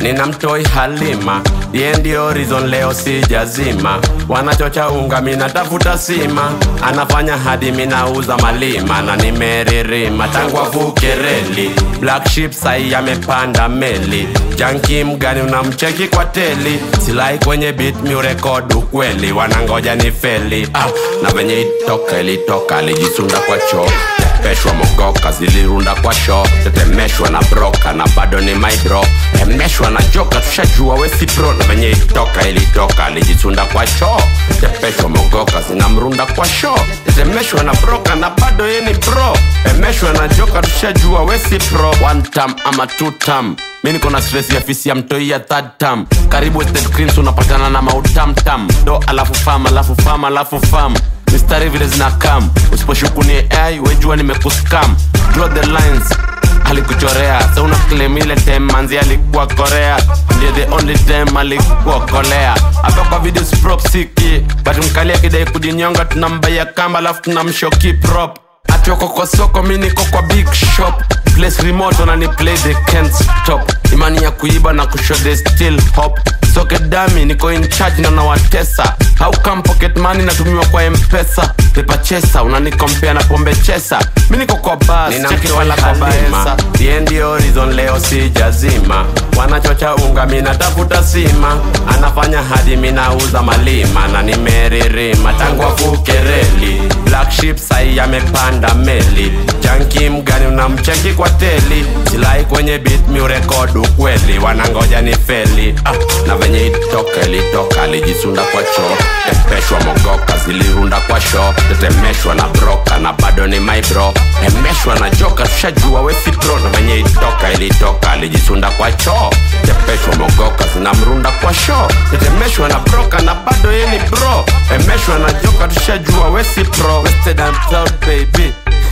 nina mtoi Halima, ye ndio reason leo sijazima. Wanachocha unga, mina tafuta sima, anafanya hadi minauza malima, na nimeririma tangu avuke reli. Black sheep sai amepanda meli, janki mgani unamcheki kwa teli, silai kwenye beat miurekod ukweli, wanangoja ni feli ah, na venye itoka ilitoka alijisunda kwa choo peshwa mogoka zilirunda kwa sho tetemeshwa na broka na bado ni maidro emeshwa na joka tushajua wesi pro na venye itoka ilitoka alijisunda kwa sho tepeshwa mogoka zinamrunda kwa sho tetemeshwa na broka na bado ye ni bro emeshwa na joka tushajua wesi pro one tam ama two tam mi niko na stress ya fisi ya mtoi ya third tam karibu Estate Greens unapatana na mautamtam do alafu fam alafu fam alafu fam mistari vile zina kam usiposhuku ni ai wejua nimekuskam draw the lines alikuchorea sa una claim ile time manzi alikuwa korea ndiye the only time alikuwa kolea hapa kwa video sprop siki but mkali akidai kujinyonga tunambaya kamba alafu tunamshoki prop atioko kwa soko mi niko kwa big shop place remote wanani play they can't stop imani ya kuiba na kushow they still hop soke dami niko in charge na nawatesa how come pocket money natumiwa kwa mpesa pepa chesa unanikompea na pombe chesa mi niko kwa bas cheki wala kwa baesa ye ndio reason leo sijazima wanachocha unga minatafuta sima anafanya hadi minauza malima na nimeririma tangu avuke reli black sheep sai amepanda meli janki mgani unamcheki kwa teli silai kwenye beat miurekod ukweli wanangoja ni feli ah, na venye itoka ilitoka alijisunda kwa choo tepeshwa mogoka zilirunda kwa sho tetemeshwa na broka na bado ni maibro emeshwa na joka tushajua wesi pro na venye itoka ilitoka alijisunda kwa choo tepeshwa mogoka zinamrunda kwa sho tetemeshwa na broka na bado ye ni bro emeshwa na joka tushajua wesi pro Wasted and proud baby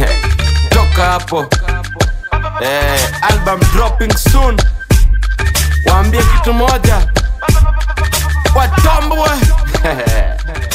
toka hapo eh, album dropping soon waambie kitu moja watambwe